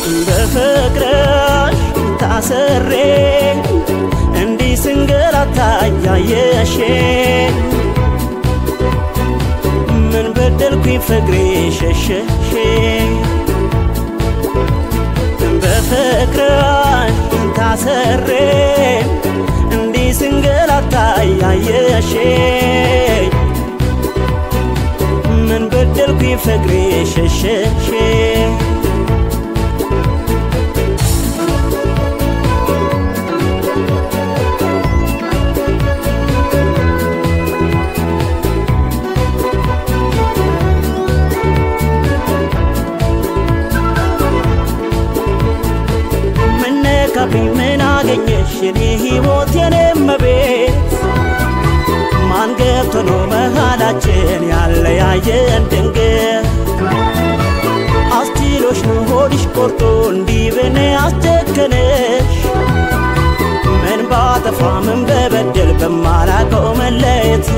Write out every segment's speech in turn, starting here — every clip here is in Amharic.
በፍቅርሽ ታስሬ እንዲህ ስንገላታ እያየሽኝ ምን በደልኩኝ ፍቅሬ ሸሸሽኝ በፍቅርሽ ታስሬ እንዲህ ስንገላታ እያየሽኝ ምን በደልኩኝ ፍቅሬ ሸሸሽኝ ምነካብኝ ምን አገኘሽ የኔ ሕይወት የኔ መቤት ማን ገብቶ ነው መሃላችን ያለያየን ድንገት አስችሎሽ ነው ሆድሽ ቆርጦ እንዲህ በኔ አስጨከነሽ ምን ባጠፋ ምን በበደል በማላቀው መለየት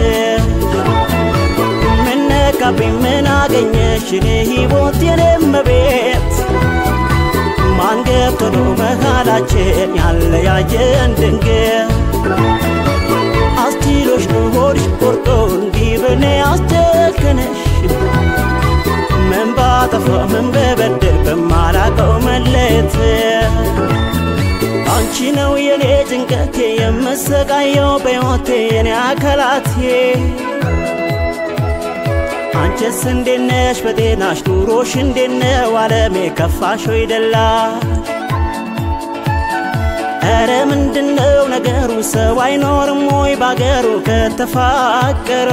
ምነካብኝ ምን አገኘሽ የኔ ሕይወት የኔ መቤት ማን ገብቶ ነው መሃላችን ያለያየን ድንገት አስችሎሽ ነው ሆድሽ ቆርጦ እንዲህ በኔ አስጨከነሽ ምን ባጠፋ ምን በበደል በማላቀው መለየት አንቺ ነው የኔ ጭንቀቴ የምሰቃየው በሕይወቴ የኔ አካላቴ አንቺስ እንዴት ነሽ በጤናሽ ኑሮሽ እንዴት ነው ዓለሜ ከፋሽ ወይ ደላሽ ኧረ ምንድነው ነገሩ ሰው አይኖርም ወይ ባገሩ ከተፋቀረ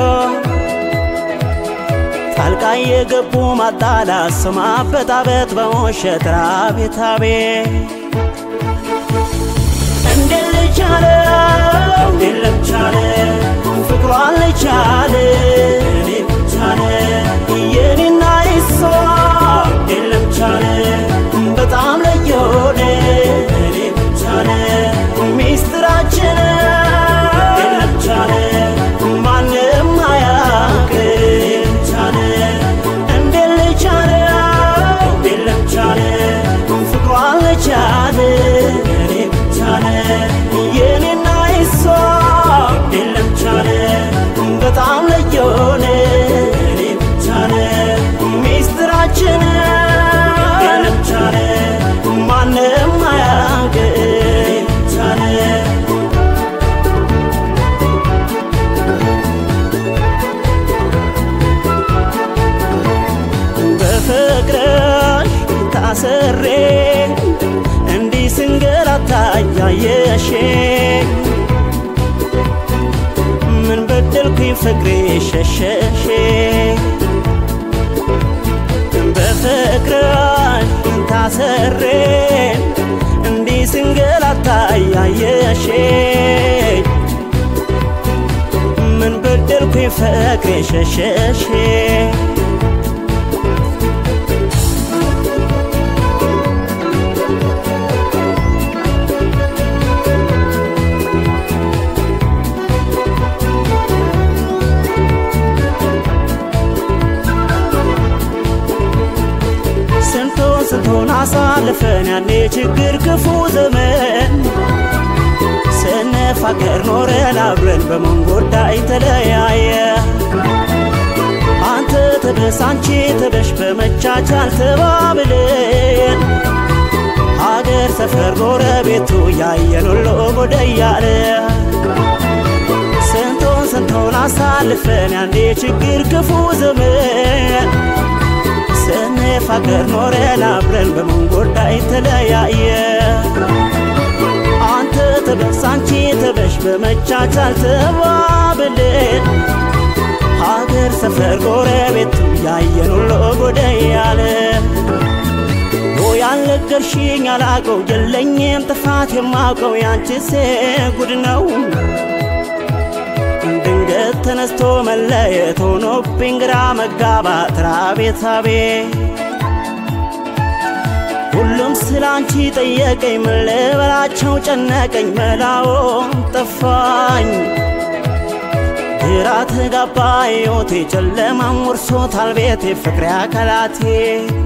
ጣልቃ የገቡ ማጣላት ሰው ማበጣበጥ በውሸት ራቤት አቤት እንዴት ልቻለ እንዴት ልቻለ ፍቅሯን ልቻለ እኔ ብቻለ የኔና የሷ እንዴት ልቻለ በጣም ለየሆነ እኔ ብቻለ ሚስጥራችን እንዴት ልቻለ ማንም አያውቅ እኔ ብቻለ እንዴት ልቻለ እንዴት ልቻለ ፍቅሯን ልቻለ እኔ ብቻለ የኔና የሷ እንዴት ልቻለ በጣም ለየሆነ እኔ ብቻለ ሚስጥራችን እንዴት ልቻለ ማንም አያውቅ እኔ ብቻለ በፍቅርሽ ታስሬ እንዲህ ስንገላታ እያየሽኝ ምን በደልኩኝ ፍቅሬ ሸሸሽኝ በፍቅርሽ ታስሬ እንዲህ ስንገላታ እያየሽኝ ምን በደልኩኝ ፍቅሬ ሸሸሽኝ ስንቱን ስንቱን አሳልፈን ያኔ ችግር ክፉ ዘመን ስንፋቀር ኖረን አብረን በምን ጉዳይ ተለያየ አንተ ተበስ አንቺ ተበሽ በመቻቻል ተባብለን ሀገር ሰፈር ጎረቤቱ ያየን ሁሉ ጉድ እያለ ስንቱን ስንቱን አሳልፈን ያኔ ችግር ክፉ ዘመን ስንፋቀር ኖረን አብረን በምን ጉዳይ ተለያየ አንተ ተበስ አንቺ ተበሽ በመቻቻል ተባብለን ሀገር ሰፈር ጎረቤቱ ያየን ሁሉ ጉድ እያለ ያልነገርሽኝ አላቀው የለኝም ጥፋት የማውቀው ያንቺስ ጉድ ነው ድንገት ተነስቶ መለየት ሆኖብኝ ግራ መጋባት ራቤት አቤት ሁሉም ስላንቺ ጠየቀኝ ምን ልበላቸው ጨነቀኝ መላውን ጠፋኝ ግራ ተጋባ ሕይወቴ ጨለማም ወርሶታል ቤቴ ፍቅሬ አካላቴ